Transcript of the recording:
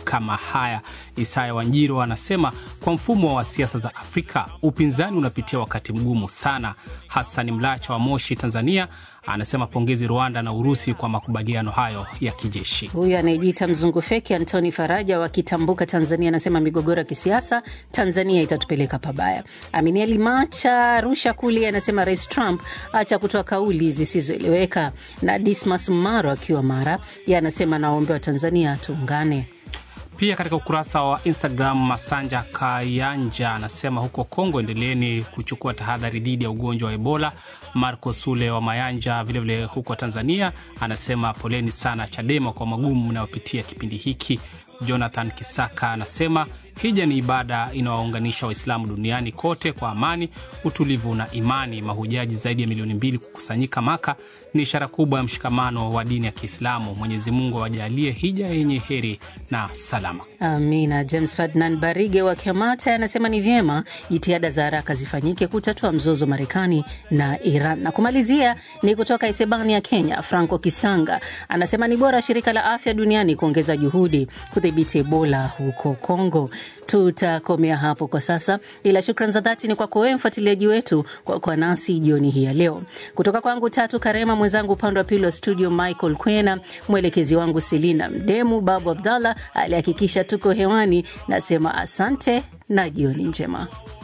kama haya. Isaya Wanjiro anasema kwa mfumo wa siasa za Afrika upinzani unapitia wakati mgumu sana. Hassan Mlacha wa Moshi, Tanzania anasema pongezi Rwanda na Urusi kwa makubaliano hayo ya kijeshi. Huyu anayejiita mzungu feki Antoni Faraja wa Kitambuka, Tanzania, anasema migogoro ya kisiasa Tanzania itatupeleka pabaya. Aminia Limacha Arusha kule anasema Rais Trump acha kutoa kauli zisizoeleweka. Na Dismas Maro akiwa Mara ye anasema nawaombea Tanzania tuungane. Pia katika ukurasa wa Instagram, Masanja Kayanja anasema huko Kongo endeleeni kuchukua tahadhari dhidi ya ugonjwa wa Ebola. Marco Sule wa Mayanja vilevile vile huko Tanzania anasema poleni sana Chadema kwa magumu mnayopitia kipindi hiki. Jonathan Kisaka anasema hija ni ibada inawaunganisha Waislamu duniani kote kwa amani, utulivu na imani. Mahujaji zaidi ya milioni mbili kukusanyika Maka ni ishara kubwa ya mshikamano wa dini ya Kiislamu. Mwenyezi Mungu awajalie hija yenye heri na salama, amina. James Ferdinand Barige wa Kiamata anasema ni vyema jitihada za haraka zifanyike kutatua mzozo Marekani na Iran. Na kumalizia ni kutoka Isebania, Kenya. Franco Kisanga anasema ni bora shirika la afya duniani kuongeza juhudi kudhibiti Ebola huko Kongo. Tutakomea hapo kwa sasa, ila shukran za dhati ni kwako wewe mfuatiliaji wetu kwa kuwa nasi jioni hii ya leo. Kutoka kwangu Tatu Karema, mwenzangu upande wa pili wa studio Michael Kwena, mwelekezi wangu Selina Mdemu, Babu Abdallah alihakikisha tuko hewani. Nasema asante na jioni njema.